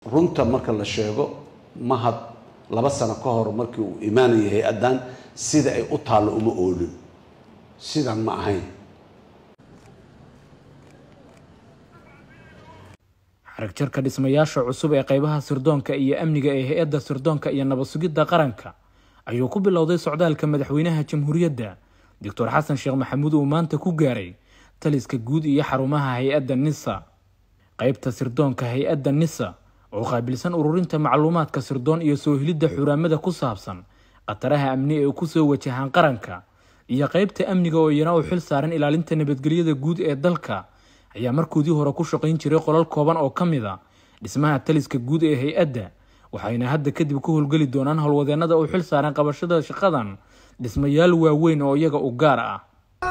runta marka la sheego mahad laba sano ka hor markii uu imaanayay hay-addan sida ay u taallo uma oolin sidan ma ahayn xaragjarka dhismayaasha cusub ee qeybaha sirdoonka iyo amniga ee hay-adda sirdoonka iyo nabad sugidda qaranka ayuu ku bilowday socdaalka madaxweynaha jamhuuriyadda doctor xasan sheekh maxamuud uu maanta ku gaaray taliska guud iyo xarumaha hay-adda nisa qeybta sirdoonka hay-adda nisa oo qaabilsan ururinta macluumaadka sirdoon iyo soo helidda xuraamada ku saabsan khataraha amni ee kusoo wajahaan qaranka iyo qeybta amniga oo iyana u xil saaran ilaalinta nabadgelyada guud ee dalka ayaa markoodii hore ku shaqayn jiray qolal kooban oo ka mid a dhismaha taliska guud ee hay-adda waxayna hadda kadib ku howlgeli doonaan howlwadeennada u xil saaran qabashada shaqadan dhismayaal waaweyn oo iyaga u gaar ah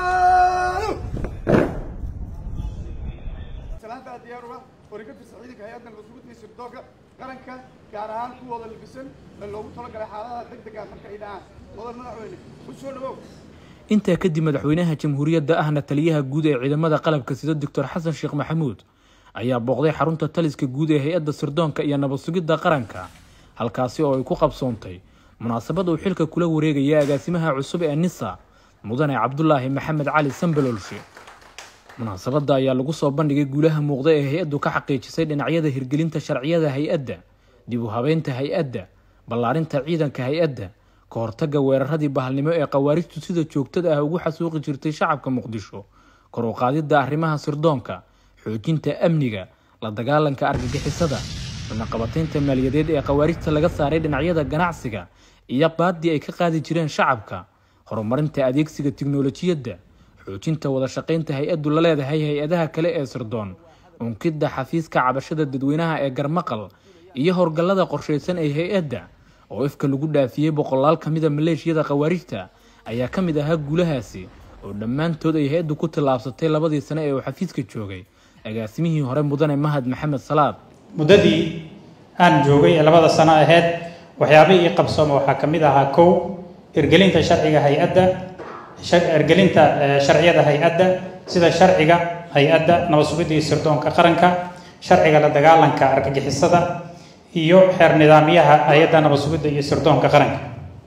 salaanta diyaar uga warigafisa ciidanka hay-adda nabadgudda iyo sirdoonka qaranka gaar ahaan kuwooda labisan ee loogu talagalay xaaladaha degdega marka ay dhacaan mudan madaxweyne ku soo dhawow intaa kadib madaxweynaha jamhuuriyadda ahna taliyaha guud ee ciidamada qalabka sida doctor xasan sheekh maxamuud ayaa booqday xarunta taliska guud ee hay-adda sirdoonka iyo nabad sugidda qaranka halkaasi oo ay ku qabsoontay munaasabad uu xilka kula wareegaya agaasimaha cusub ee nisa mudane cabdulaahi maxamed cali sambalolshe munaasabadda ayaa lagu soo bandhigay guulaha muuqda ee hay-addu ka xaqiijisay dhinacyada hirgelinta sharciyada hay-adda dib u habeynta hay-adda ballaarinta ciidanka hay-adda ka hortagga weeraradii bahalnimo ee khawaarijtu sida joogtada ah ugu xasuuqi jirtay shacabka muqdisho kor u qaadidda arrimaha sirdoonka xoojinta amniga la dagaalanka argagixisada cunaqabataynta maaliyadeed ee khawaarijta laga saaray dhinacyada ganacsiga iyo baadii ay ka qaadi jireen shacabka horumarinta adeegsiga tiknolojiyadda xoojinta wada shaqaynta hay-addu la leedahay hay-adaha kale ee sirdoon unkidda xafiiska cabashada dadweynaha ee garmaqal iyo howlgallada qorshaysan ee hay-adda oo ifka lagu dhaafiyey boqolaal ka mida maleeshiyada khawaarijta ayaa ka mid ahaa guulahaasi oo dhammaantood ay hay-addu ku tallaabsatay labadii sane ee uu xafiiska joogay agaasimihii hore mudane mahad maxamed salaad muddadii aan joogay ee labada sano aheyd waxyaabihii ii qabsooma waxaa ka mid ahaa kow hirgelinta sharciga hay-adda hirgelinta sharciyada hay-adda sida sharciga hay-adda nabad sugidda iyo sirdoonka qaranka sharciga la dagaalanka argagixisada iyo xeer nidaamyaha hay-adda nabad sugidda iyo sirdoonka qaranka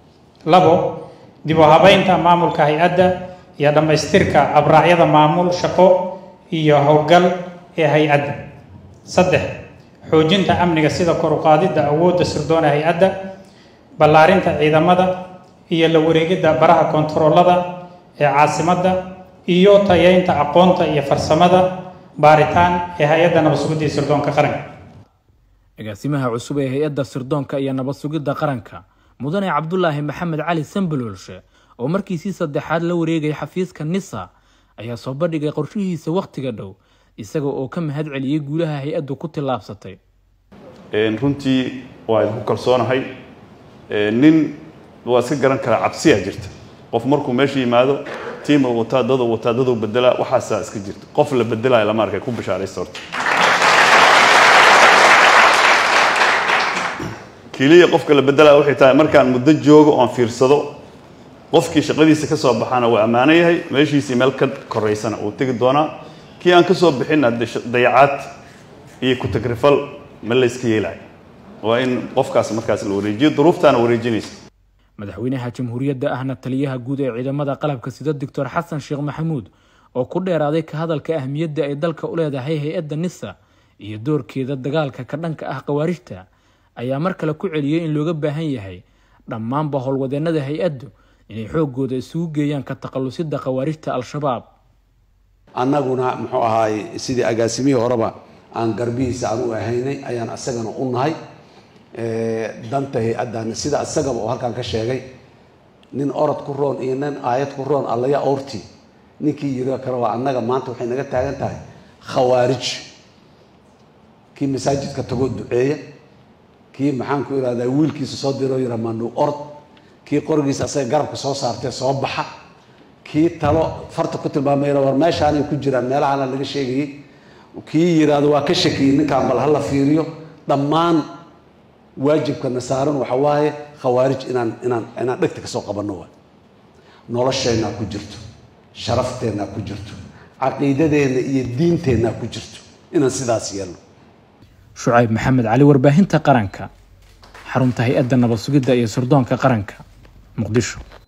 labo dib u habeynta maamulka hay-adda iyo dhammaystirka abraacyada maamul shaqo iyo howlgal ee hay-adda saddex xoojinta amniga sida kor u qaadidda awoodda sirdoona hay-adda ballaarinta ciidamada iyo la wareegidda baraha kontaroolada ee caasimadda iyo tayeynta aqoonta iyo farsamada baaritaan ee hay-adda nabad sugidda iyo sirdoonka qaranka agaasimaha cusub ee hay-adda sirdoonka iyo nabad sugidda qaranka mudane cabdulaahi maxamed cali sambalolshe oo markiisii saddexaad la wareegay xafiiska nisa ayaa soo bandhigay qorshihiisa wakhtiga dhow isaga oo ka mahad celiyey guulaha hay-addu ku tillaabsatay runtii waa idinku kalsoonahay nin waa iska garan karaa cabsiyaa jirta qof markuu meesha yimaado tiima wataa dada wataa daduu bedelaa waxaasaa iska jirta qof la bedelaayo lama arkay ku bishaaraysta horta keliya qofka la bedelaya waxay tahay markaan muddo joogo oon fiirsado qofkii shaqadiisa ka soo baxaana waa ammaano yahay meeshiisii meel ka koraysana uu tegi doonaa kii aan ka soo bixinna dayacaad iyo ku-tagrifal ma layska yeelayo waa in qofkaas markaas la wareejiyo duruuftaana wareejinaysa madaxweynaha jamhuuriyadda ahna taliyaha guud ee ciidamada qalabka sida doctor xasan sheekh maxamuud oo ku dheeraaday ka hadalka ahmiyadda ay dalka u leedahay hay-adda nisa iyo doorkeeda dagaalka ka dhanka ah khawaarijta ayaa mar kale ku celiyey in looga baahan yahay dhammaanba howlwadeennada hay-addu inay xooggooda isugu geeyaan ka takhallusidda khawaarijta al-shabaab annaguna muxuu ahaay sidii agaasimihii horeba aan garbihiisa aan u ahaynay ayaan asagana u nahay danta hay-addan sida isagaba oo halkan ka sheegay nin orod ku roon iyo nin aayad ku roon allaya orti ninkii yiri kale waa annaga maanta waxay naga taagan tahay khawaarij kii masaajidka tagoo duceeya kii maxaan ku ihahdaa wiilkiisa soo diroo yira maandhow orod kii qorigiisa asaga garabka soo saartee soo baxa kii talo farta ku tilmaamay war meeshaanay ku jiraan meelahana laga sheegayay kii yiraahdo waa ka shakiyey ninkaan bal hala fiiriyo dhammaan waajibkana saaran waxa waaye khawaarij inaan inaan inaan dhegta kasoo qabanno waay nolosheennaa ku jirto sharafteenaa ku jirto caqiidadeenna iyo diinteennaa ku jirto inaan sidaas yeelno shucayb maxamed cali warbaahinta qaranka xarunta hay-adda nabad sugidda iyo sirdoonka qaranka muqdisho